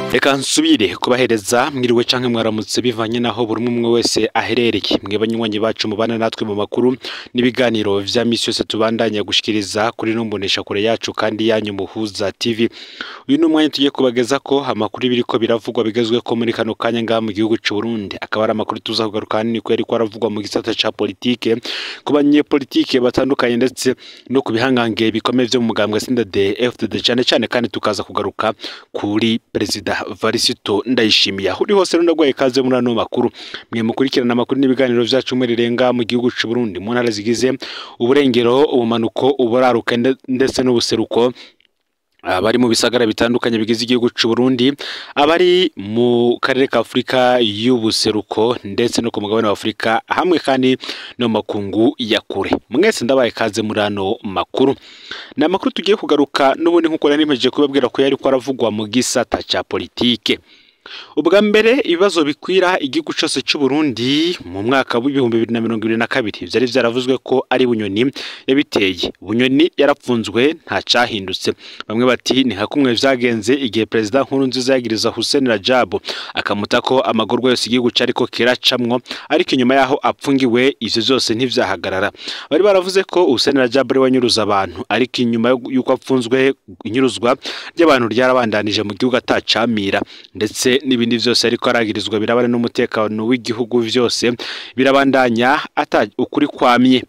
reka nsubire kubahereza mwiriwe canke mwaramutse bivanye naho buri umwe umwe wese aherereye mwe banywanyi bacu mubana natwe mu makuru n'ibiganiro vya misi yose tubandanya gushikiriza kuri numbonesha kure yacu kandi yanyu muhuza TV uyu ni umwanya tugiye kubageza ko amakuru ibiriko biravugwa bigezwe ko muri kano kanya ngaha mu gihugu c'u Burundi akaba ari amakuru tuza kugaruka hanini ko yariko aravugwa mu gisata ca politike ku banyepolitike batandukanye ndetse no ku bihangange bikomeye vyo mu mugambwe CNDD FDD cane cane kandi tukaza kugaruka kuri perezida Varisito Ndayishimiye aho uri hose rundagwaye kaze muri ano makuru mwe mukurikirana amakuru n'ibiganiro vyacu muri renga mu gihugu c'u Burundi mu ntara zigize uburengero ubumanuko uburaruka ndetse n'ubuseruko abari mu bisagara bitandukanye bigize igihugu c'u Burundi abari mu karere ka Afurika y'ubuseruko ndetse no ku mugabane wa Afurika hamwe kandi no makungu ya kure mwese ndabaye kaze muri ano makuru ni amakuru tugiye kugaruka n'ubundi nk'uko nari mpejeje kubabwira ko yari ko aravugwa mu gisata ca politike ubwa mbere ibibazo bikwira igihugu cyose cy'u Burundi mu mwaka w'ibihumbi bibiri na mirongo ibiri na kabiri byari byaravuzwe ko ari bunyoni yabiteye bunyoni yarapfunzwe nta cyahindutse bamwe bati ni nka kumwe vyagenze igihe perezida nkuru nziza yagiriza Hussein Rajab akamuta ko amagorwa yose igihugu cyari ko kiracamwo ariko inyuma yaho apfungiwe ivyo byose ntivyahagarara bari baravuze ko Hussein Rajab ari wanyuruza abantu ariko inyuma y'uko apfunzwe inyuruzwa ry'abantu ryarabandanije mu gihugu atacamira ndetse n'ibindi byose ariko aragirizwa birabana n'umutekano w'igihugu byose birabandanya ata ukuri kwamye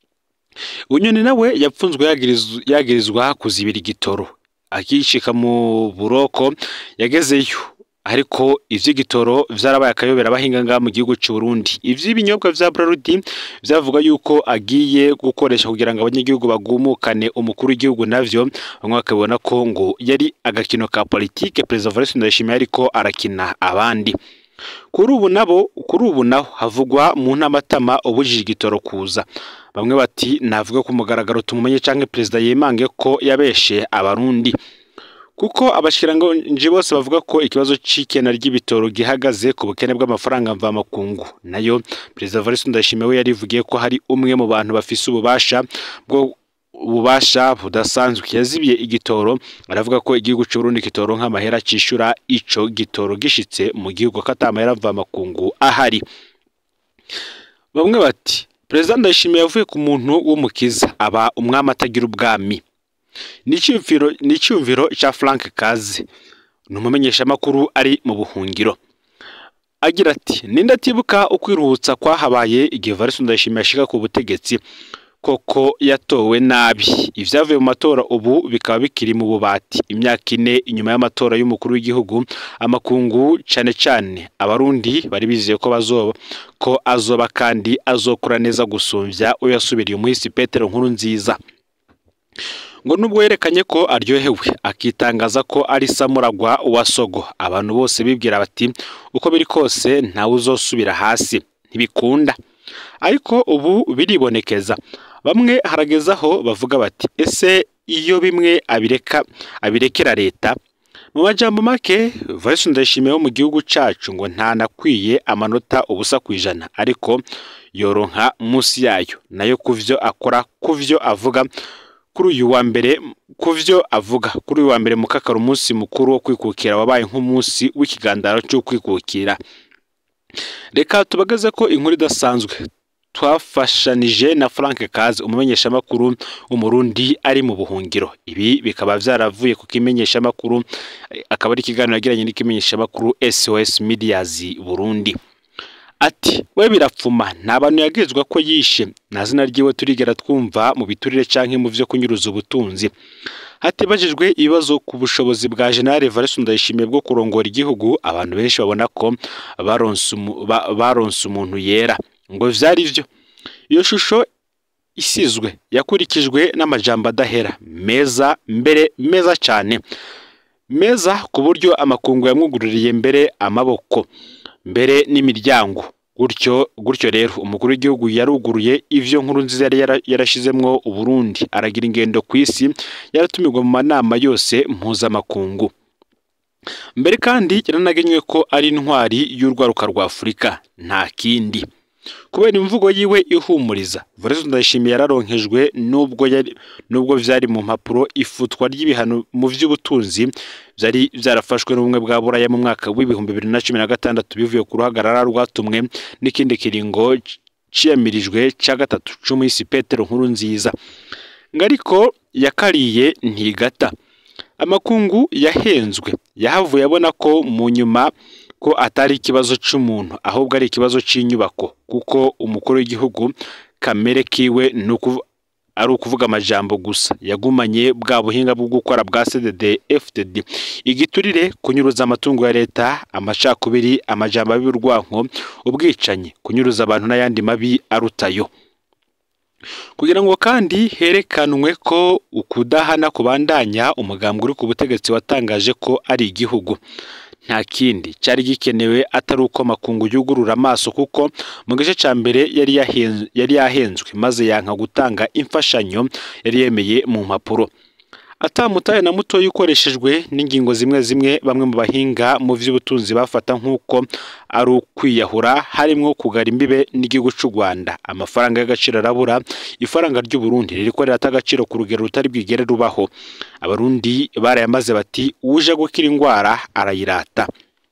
unyoni nawe yapfunzwe yagirizwa kuzibira igitoro akishika mu buroko yagezeyo ariko ivy'igitoro vyarabaye akayobera abahinga ngaha mu gihugu c'u Burundi ivy'ibinyobwa vya Brarudi vyavuga yuko agiye gukoresha kugira ngo abanyagihugu bagumukane umukuru w'igihugu navyo bamwe bakabona ko ngo yari agakino ka politike Perezida Evariste Ndayishimiye ariko arakina abandi kuri ubu nabo kuri ubu naho havugwa mu ntamatama ubujije igitoro kuza bamwe bati navuga ku mugaragaro tumumenye canke perezida yemange ko yabeshe abarundi kuko abashikiranganje bose bavuga ko ikibazo c'ikena ry'ibitoro gihagaze ku bukene bw'amafaranga mvamakungu nayo perezida Evariste Ndayishimiye we yarivugiye ko hari umwe mu bantu bafise ububasha bwo ububasha budasanzwe yazibiye igitoro aravuga ko igihugu cy'u Burundi kitoronka amahera cishura ico gitoro gishitse mu gihugu ko atamahera mvamakungu ahari bamwe bati perezida Ndayishimiye yavuye ku muntu w'umukiza aba umwami atagira ubwami ni icyumviro cya frank kaze ni umumenyeshamakuru ari mu buhungiro agira ati ninde atibuka ukwiruhutsa kwahabaye igihe Evariste Ndayishimiye ashika ku butegetsi koko yatowe nabi ibyavuye mu matora ubu bikaba bikiri mu bubati imyaka ine inyuma y'amatora y'umukuru w'igihugu amakungu cyane cyane abarundi bari bizeye ko bazoba ko azoba kandi azokura neza gusumbya uwo yasubiriye umuhisi Petero nkuru nziza ngo nubwo yerekanye ko aryohewe akitangaza ko ari samuragwa wa sogo abantu bose bibwira bati uko biri kose ntawe uzosubira hasi ntibikunda ariko ubu biribonekeza bamwe haragezaho bavuga bati ese iyo bimwe abireka abirekera leta mu majambo make Vice Ndayishimiye wo mu gihugu cacu ngo ntanakwiye amanota ubusa ku ijana ariko yoronka munsi yayo nayo kuvyo akora kuvyo avuga kuri uyu wa mbere ku byo avuga kuri uyu wa mbere mukakara umunsi mukuru wo kwikukira wabaye nk'umunsi w'ikigandaro cyo kwikukira reka tubagaze ko inkuru idasanzwe twafashanije na frank kazi umumenyeshamakuru w'umurundi ari mu buhungiro ibi bikaba byaravuye ku kimenyeshamakuru akaba ari ikiganiro yagiranye n'ikimenyeshamakuru sos medias burundi ati we birapfuma nta bantu yagirizwa ko yishe nta zina ryiwe turigera twumva mu biturire canke mu vyo kunyuruza ubutunzi hatibajijwe ibibazo ku bushobozi bwa General Evariste Ndayishimiye bwo kurongora igihugu abantu benshi babona ko baronse umuntu yera ngo vyari vyo iyo shusho isizwe yakurikijwe n'amajambo adahera meza mbere meza cyane meza ku buryo amakungu yamwugururiye mbere amaboko mbere n'imiryango gutyo gutyo rero umukuru w'igihugu yaruguruye ivyo nkuru nziza yari yarashizemwo uburundi aragira ingendo ku isi yaratumirwa mu manama yose mpuzamakungu mbere kandi yaranagenywe ko ari intwari y'urwaruka rwa afurika nta kindi kubera imvugo yiwe ihumuriza Evariste Ndayishimiye yararonkejwe nubwo yari nubwo vyari mu mpapuro ifutwa ry'ibihano mu vy'ubutunzi vyari vyarafashwe n'ubumwe bwa buraya mu mwaka w'ibihumbi bibiri na cumi na gatandatu bivuye ku ruhagarara rwatumwe n'ikindi kiringo ciyamirijwe ca gatatu c'umuhisi Petero nkuru nziza ngariko yakariye ntigata amakungu yahenzwe yahavuye abona ko mu nyuma ko atari ikibazo c'umuntu ahubwo ari ikibazo c'inyubako kuko umukuru w'igihugu kamere kiwe nuku ari ukuvuga amajambo gusa yagumanye bwa buhinga bwo gukora bwa CDD FDD igiturire kunyuruza amatungo ya leta amacakubiri amajambo y'urwanko ubwicanyi kunyuruza abantu n'ayandi mabi arutayo kugira ngo kandi herekanwe ko ukudahana kubandanya umugambwe uri ku butegetsi watangaje ko ari igihugu nta kindi cyari gikenewe atari uko makungu yugurura amaso kuko mu gice cya mbere yari yahen- yari yahenzwe maze yanka gutanga imfashanyo yari yemeye mu mpapuro atamutaye na mutoya ukoreshejwe n'ingingo zimwe zimwe bamwe mu bahinga mu by'ubutunzi bafata nk'uko ari ukwiyahura harimo kugara imbibe n'igihugu cy'u Rwanda amafaranga y'agaciro arabura ifaranga ry'u Burundi ririko rirata agaciro ku rugero rutari bwigere rubaho abarundi barayamaze bati uje gukira indwara arayirata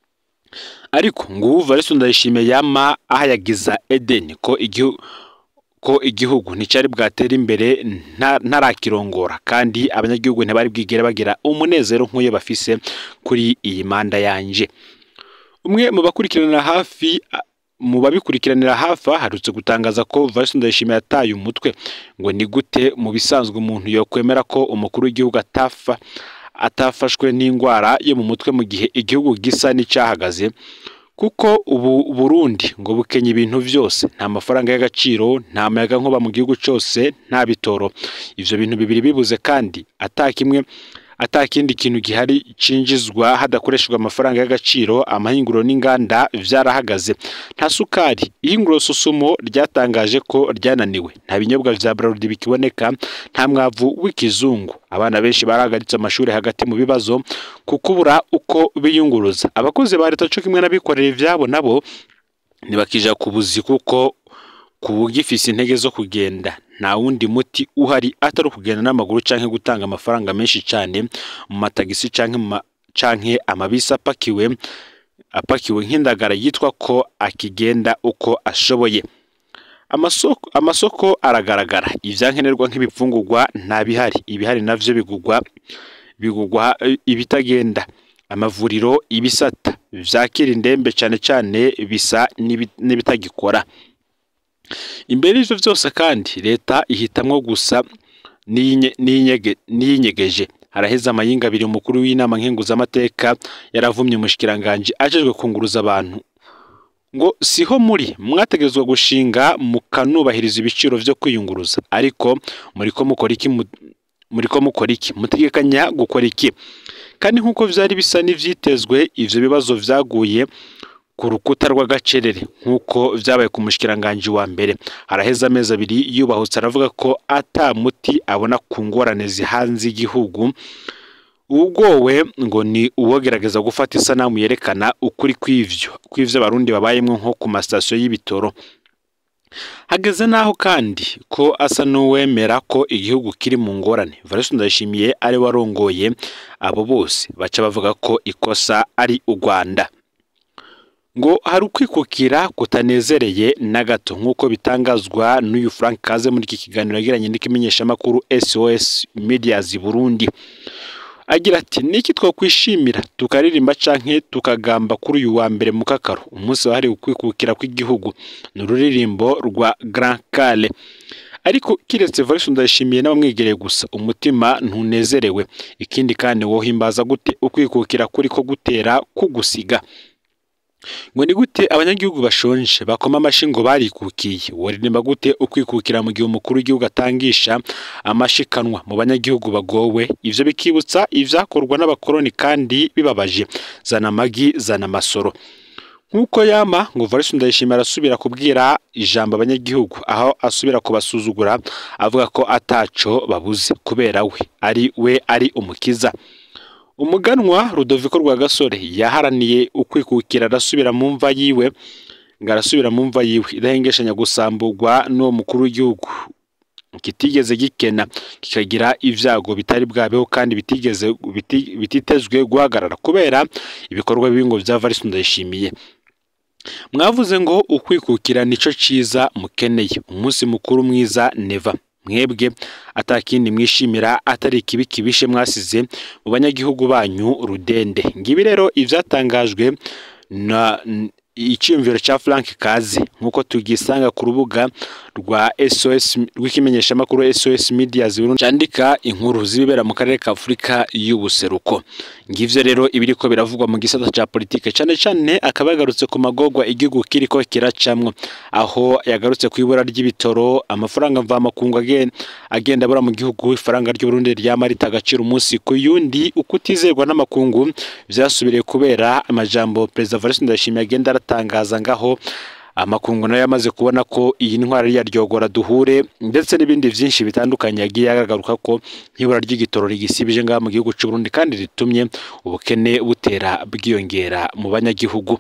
ariko ngo ubu Evariste Ndayishimiye yama ahayagiza Eden ko igihugu ko igihugu nticyari bwatera imbere nta- ntarakirongora kandi abanyagihugu ntibari bwigere bagira umunezero nk'uyo bafise kuri iyi manda yanje umwe mu bakurikiranira hafi a- mu babikurikiranira hafi aherutse gutangaza ko Evariste Ndayishimiye yataye umutwe ngo ni gute mu bisanzwe umuntu yokwemera ko umukuru w'igihugu atafa atafashwe n'indwara yo mu mutwe mu gihe igihugu gisa n'icyahagaze kuko ubu Burundi ngo bukenye ibintu byose nta mafaranga y'agaciro nta muyaga nkuba mu gihugu cyose nta bitoro ivyo bintu bibiri bibuze kandi atakimwe atakindi kintu gihari cinjizwa hadakoreshejwe amafaranga y'agaciro amahinguriro n'inganda vyarahagaze nta sukari ihinguriro susumo ryatangaje ko ryananiwe nta binyobwa vya Bralirwa bikiboneka nta mwavu w'ikizungu abana benshi barahagaritse amashuri hagati mu bibazo ku kubura uko biyunguruza abakozi ba leta co kimwe n'abikorera ivyabo nabo ntibakija ku buzi kuko ku gifise intege zo kugenda nta wundi muti uhari atari ukugenda n'amaguru canke gutanga amafaranga menshi cane mu matagisi canke mu ma- canke amabisi apakiwe apakiwe nk'indagara yitwa ko akigenda uko ashoboye amasoko, amasoko aragaragara ivyankenerwa nk'ibifungurwa nta bihari ibihari navyo bigugwa bigugwa eh, ibitagenda amavuriro ibisata vyakira indembe cane cane bisa n'ibi- n'ibitagikora imbere y'ivyo vyose kandi leta ihitamwo gusa n'iyinye- n'iyinyege- n'iyinyegeje haraheze amayinga abiri umukuru w'inama nkenguzamateka yaravumye umushikiranganji ajejwe kunguruza abantu ngo siho muri mwategerezwa gushinga mukanubahiriza ibiciro vyo kwiyunguruza ariko muriko mukora iki mu- muriko mukora iki mutegekanya gukora iki kandi nk'uko vyari bisa n'ivyitezwe ivyo bibazo vyaguye ku rukuta rw'agacerere nk'uko vyabaye ku mushikiranganji wa mbere haraheze amezi abiri yubahutse aravuga ko ata muti abona ku ngorane zihanze igihugu ugowe ngo ni uwogerageza gufata isanamu yerekana ukuri kw'ivyo kw'ivyo abarundi babayemwo nko ku masitasiyo y'ibitoro hageze n'aho kandi ko asa n'uwemera ko igihugu kiri mu ngorane Evariste Ndayishimiye ari we warongoye abo bose baca bavuga ko ikosa ari u Rwanda ngo hari ukwikukira kutanezereye na gato nk'uko bitangazwa n'uyu Frank Kaze muri iki kiganiro yagiranye n'ikimenyeshamakuru SOS Medias Burundi agira ati niki twakwishimira tukaririmba canke tukagamba kuri uyu wa mbere mu kakaro umunsi wahariwe ukwikukira kw'igihugu ni ururirimbo rwa Grand Kale ariko kiretse Evariste Ndayishimiye n'abamwegereye gusa umutima ntunezerewe ikindi kandi wohimbaza gute ukwikukira kuri ko gutera kugusiga ngo ni gute abanyagihugu bashonje bakoma amashi ngo barikukiye waririmba gute ukwikukira mu gihe umukuru w'igihugu atangisha amashikanwa mu banyagihugu bagowe ivyo bikibutsa ivyakorwa n'abakoroni kandi bibabaje zana amagi zana amasoro nk'uko yama ngo Evariste Ndayishimiye arasubira kubwira ijambo abanyagihugu aho asubira kubasuzugura avuga ko ataco babuze kubera we ari we ari umukiza umuganwa Rudoviko Rwagasore yaharaniye ukwikukira arasubira mu mva yiwe ngo arasubira mu mva yiwe idahengeshanya gusamburwa n'uwo mukuru w'igihugu kitigeze gikena kikagira ibyago bitari bwabeho kandi bitigeze biti- bititezwe guhagarara kubera ibikorwa bibi ngo bya Varisi Ndayishimiye mwavuze ngo ukwikukira nico ciza mukeneye umunsi mukuru mwiza neva mwebwe atakindi mwishimira atari ikibi kibishe mwasize mu banyagihugu banyu rudende ngibi rero ivyatangajwe na n- icyiyumviro cya Frank Kazi nk'uko tugisanga ku rubuga rwa SOS rw'ikimenyeshamakuru SOS Media Burundi cyandika inkuru zibibera mu karere ka Afurika y'ubuseruko ngivyo rero ibiriko biravugwa mu gisata cya politike cyane cyane akaba yagarutse ku magogwa igihugu kiriko kiracamwo aho yagarutse ku ibura ry'ibitoro amafaranga mvamakungu agenda agenda abura mu gihugu ifaranga ry'u Burundi ryama rita agaciro umunsi ku yundi ukutizerwa n'amakungu vyasubiriye kubera amajambo Perezida Evariste Ndayishimiye agenda aratangaza ngaho amakungu nayo yamaze kubona ko iyi ntwara ari iya ryogora duhure ndetse n'ibindi byinshi bitandukanye yagiye agaruka ko nk'ibura ry'igitoro rigisibije ngaha mu gihugu cy'u Burundi kandi ritumye ubukene butera bwiyongera mu banyagihugu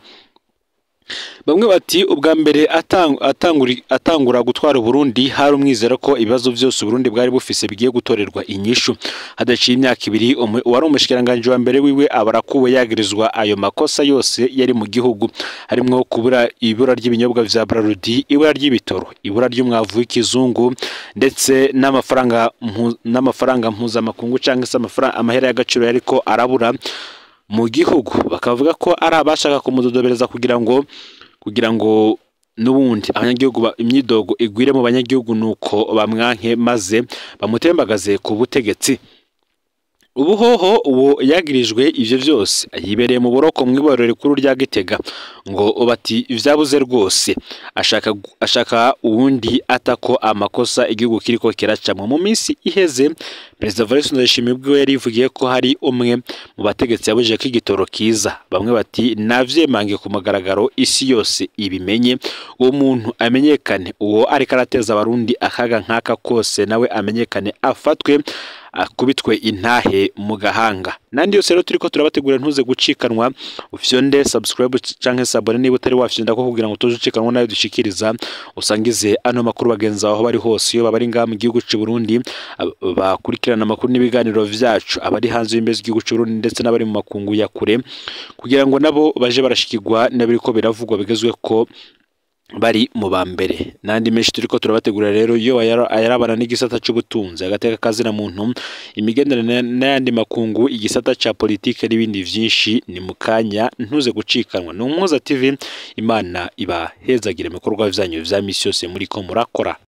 bamwe bati ubwa mbere atang- atanguri- atangura gutwara Burundi hari umwizero ko ibibazo byose Burundi bwari bufise bigiye gutorerwa inyishu hadaciye imyaka ibiri umu- uwari umushikiranganji wa mbere wiwe aba arakuwe yagirizwa ayo makosa yose yari mu gihugu harimwo kubura ibura ry'ibinyobwa vya Brarudi ibura ry'ibitoro ibura ry'umwavu w'ikizungu ndetse n'amafaranga mpu- n'amafaranga mpuzamakungu cyangwa se amafaranga amahera y'agaciro yariko arabura mu gihugu bakavuga ko ari abashaka kumudodobereza kugira ngo kugira ngo n'ubundi abanyagihugu ba- imyidogo igwire mu banyagihugu nuko bamwanke maze bamutembagaze ku butegetsi ubuhoho uwo yagirijwe ivyo vyose yibereye mu buroko mu iborero rikuru rya Gitega ngo bati vyabuze rwose ashaka gu- ashaka uwundi atako amakosa igihugu kiriko kiracamwa mu minsi iheze Perezida Evariste Ndayishimiye ubwiwe yarivugiye ko hari umwe mu bategetsi yabujije ko igitoro kiza bamwe bati navyemange ku mugaragaro isi yose ibimenye uwo muntu amenyekane uwo ariko arateza abarundi akaga nk'aka kose nawe amenyekane afatwe akubitwe intahe mu gahanga nandi yose rero turiko turabategura ntuze gucikanwa ufyonde subscribe canke sabone niba utari wafyonda ko kugira ngo tuze ucikanwa nayo dushikiriza usangize ano makuru bagenzi aho bari hose iyo babari ngaha mu gihugu cy'u Burundi ab- bakurikirana amakuru n'ibiganiro vyacu abari hanze y'imbizi z'igihugu cy'u Burundi ndetse n'abari mu makungu ya kure kugira ngo nabo baje barashikirwa n'abiriko biravugwa bigezwe ko bari mu ba mbere n'andi menshi turiko turabategura rero iyo ayara- ayarabana n'igisata c'ubutunzi agateka kazina muntu imigenderanire n'ayandi makungu igisata ca politike n'ibindi vyinshi ni mu kanya ntuze gucikanwa ni umuhuza tv imana ibahezagire mu bikorwa vyanyu vya misi yose muriko murakora